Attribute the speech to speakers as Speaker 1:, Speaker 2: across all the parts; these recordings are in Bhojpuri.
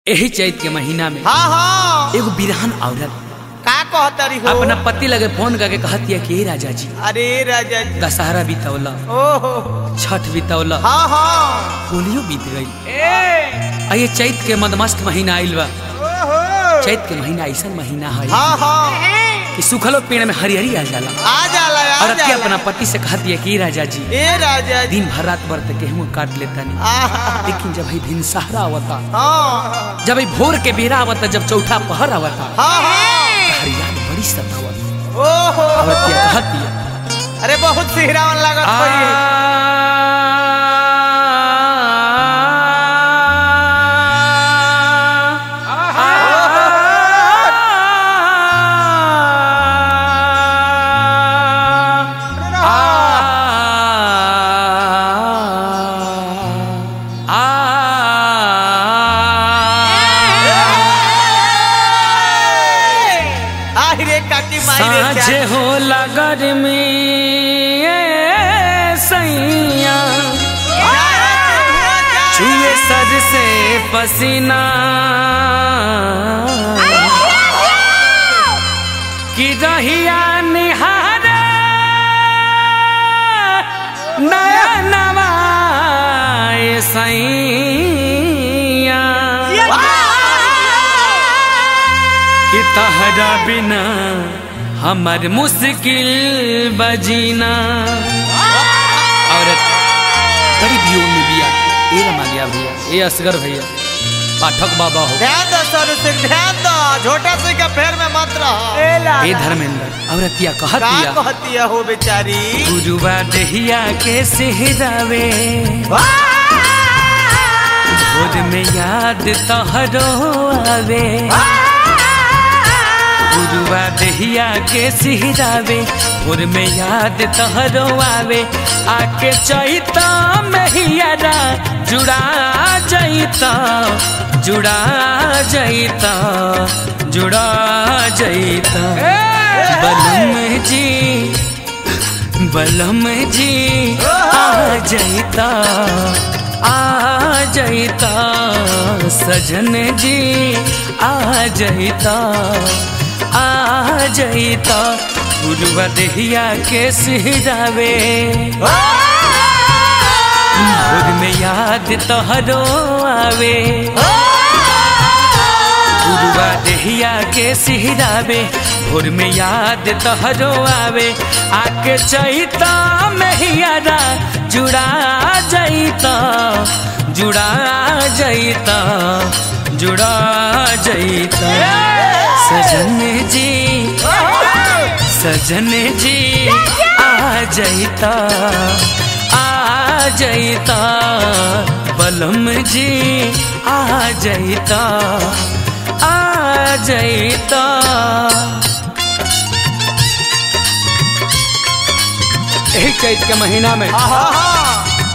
Speaker 1: एही चैत के महीना में
Speaker 2: हाँ हाँ
Speaker 1: एगो बिरहन औरत
Speaker 2: का कहतरी हो
Speaker 1: अपना पति लगे फोन करके कहती है कि "हे राजा जी
Speaker 2: अरे राजा जी
Speaker 1: दशहरा बीतौला
Speaker 2: ओहो
Speaker 1: छठ बीतौला
Speaker 2: हाँ हाँ
Speaker 1: होलियो बीत गई आ ये चैत के मदमस्त महीना आइल बा
Speaker 2: ओहो
Speaker 1: चैत के महीना ऐसा महीना है
Speaker 2: हाँ हाँ
Speaker 1: कि सुखलो पेड़ में हरिहरी आ जाला
Speaker 2: आ जाला आ
Speaker 1: औरत के
Speaker 2: जाला
Speaker 1: अपना पति से कहती है कि "हे राजा जी
Speaker 2: ए राजा जी
Speaker 1: दिन भर रात भर तक गेहूं काट लेता नहीं
Speaker 2: आहा
Speaker 1: लेकिन जब ही दिन सहारा आवता
Speaker 2: हाँ
Speaker 1: जब ही भोर के बेरा आवता जब चौथा पहर आवता
Speaker 2: हाँ हाँ
Speaker 1: हरियाण बड़ी सतावत
Speaker 2: ओहो
Speaker 1: औरत क्या कहती है
Speaker 2: अरे बहुत सिहरावन लागत होई आहिरे काकी माई रे
Speaker 1: साझे
Speaker 2: चाची।
Speaker 1: हो लगर में सैया छुए सर से पसीना कि रहिया निहार नया नवाए सैया कि तहरा बिना हमर मुश्किल बजीना औरत बड़ी वियोग में बिया ए रमा गया भैया ए असगर भैया पाठक बाबा हो
Speaker 2: ध्यान दो सर से ध्यान दो छोटा से का फेर में मत रहो
Speaker 1: ए धर्मेंद्र औरतिया कहत
Speaker 2: का
Speaker 1: दिया
Speaker 2: कहती है हो बेचारी
Speaker 1: गुरुवा दहिया के सेहरावे भोर में याद तहरो आवे गुरुवा दहिया के सिहरावे भोर में याद तहरो आवे आके चैता मैयारा जुड़ा जैता जुड़ा जैता जुड़ा जैता बलम जी बलम जी आ जैता आ जैता सजन जी आ जैता आ जैता गुरुआ दहिया के सिहरावे भोर में याद तोहरो आवे गुरुआ दहिया के सिहरावे भोर में याद तोहरो आवे आके चैता मैयारा जुड़ा जैता जुड़ा जैता जुड़ा जैता सजन जी सजन जी आ जैता आ जैता बलम जी आ जैता आ जैता यही चैत के महीना में
Speaker 2: हाँ हाँ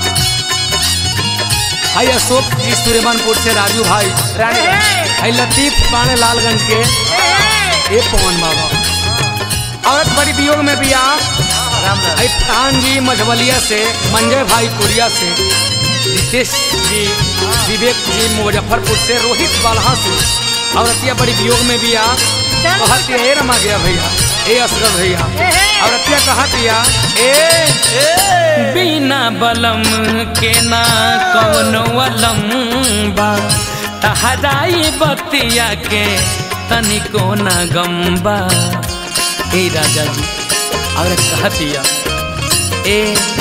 Speaker 1: हाई अशोक जी सूर्यमानपुर से राजू भाई रानीगंज हाई लतीफ पाने लालगंज के ए पवन बाबा औरत बड़ी वियोग में भी आ
Speaker 2: राम राम
Speaker 1: आई प्राण जी मझवलिया से मंजय भाई कोरिया से रितेश जी विवेक जी मुजफ्फरपुर से रोहित बालहा से औरतिया बड़ी वियोग में भी आ कहत ए रमा गया भैया ए असगर भैया औरतिया कहत या ए बिना बलम के ना कवनो अलम बा तहराई बतिया के तनिको ना गम्बा ए राजा जी औरत कहतिया ए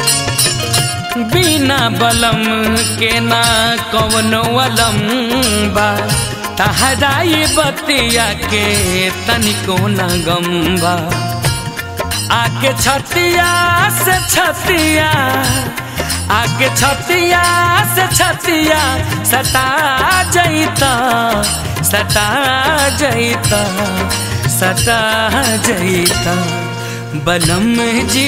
Speaker 1: बिना बलम के ना कवनो अलम बा तहराई बतिया के तनिको ना गम्बा आके छतिया से छतिया आके छतिया से छतिया सटा जैता सटा जैता सटा जैता बलम जी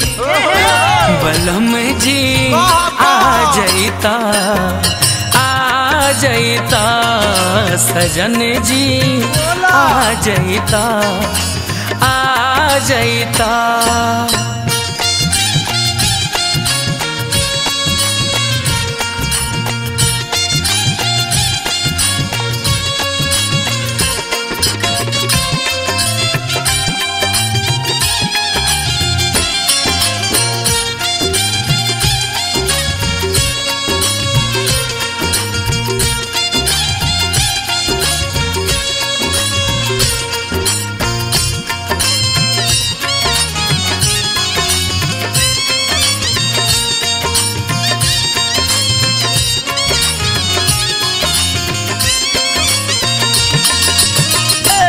Speaker 1: बलम जी आ जैता आ जैता सजन जी आ जैता आ जैता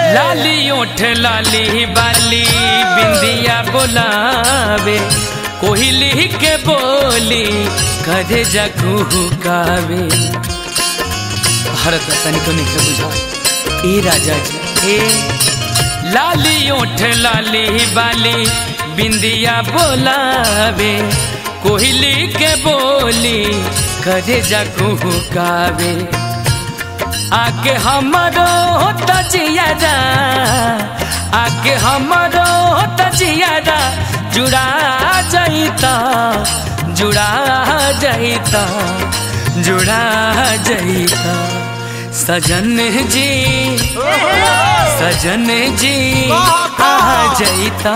Speaker 1: लाली ओठ लाली बाली बिंदिया बोलावे कोहली के बोली करे जगू कावे भारत तनिको नहीं बुझा ए राजा जी ए लाली ओठ लाली बाली बिंदिया बोलावे कोहली के बोली करे जगू कावे आके हमरो तजियारा आके हमरो तजियारा जुड़ा जाइता जुड़ा जाइता जुड़ा जाइता सजन जी सजन जी आ जाइता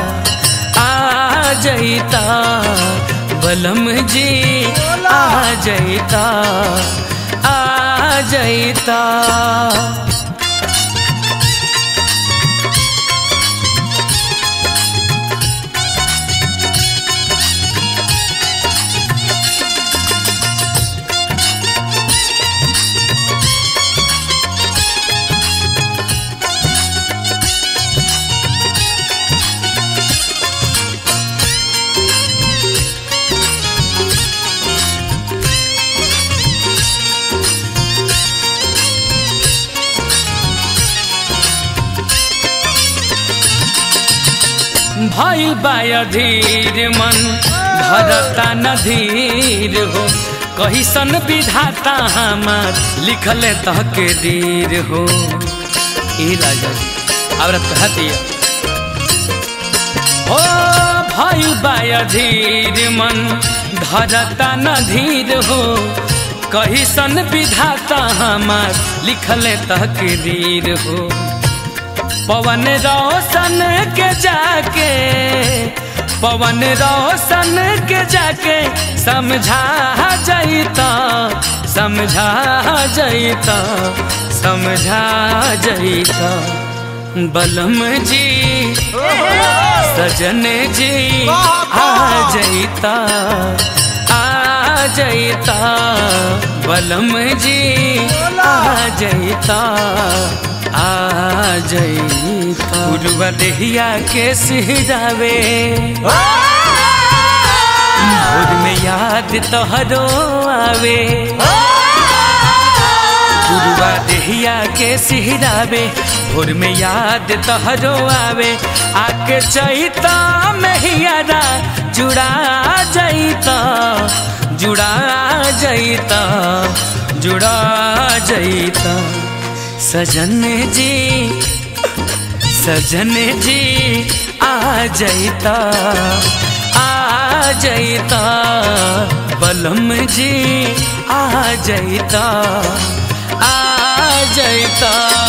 Speaker 1: आ जाइता बलम जी आ जाइता आ जाइता भइल बाधीर मन धरता नधीर हो कहिसन विधाता हमार लिखल तहके दीर हो ए राजा जी अब कहतिया हो भइल बाधीर मन धरता नधीर हो कहिसन विधाता हमार लिखल तहके दीर हो पवन रोशन के जाके पवन रोशन के जाके समझा जाइता समझा जाइता समझा जाइता बलम जी सजन जी आ जाइता आ जाइता बलम जी आ जाइता आ जाइता उड़वा देहिया के सिहरावे भोर में याद तोहरो आवे उड़वा देहिया के सिहरावे भोर में याद तोहरो आवे आके चैता मेहियारा जुड़ा जाइता जुड़ा जाइता जुड़ा जाइता सजन जी सजन जी आ जाइता आ जाइता बलम जी आ जाइता आ जाइता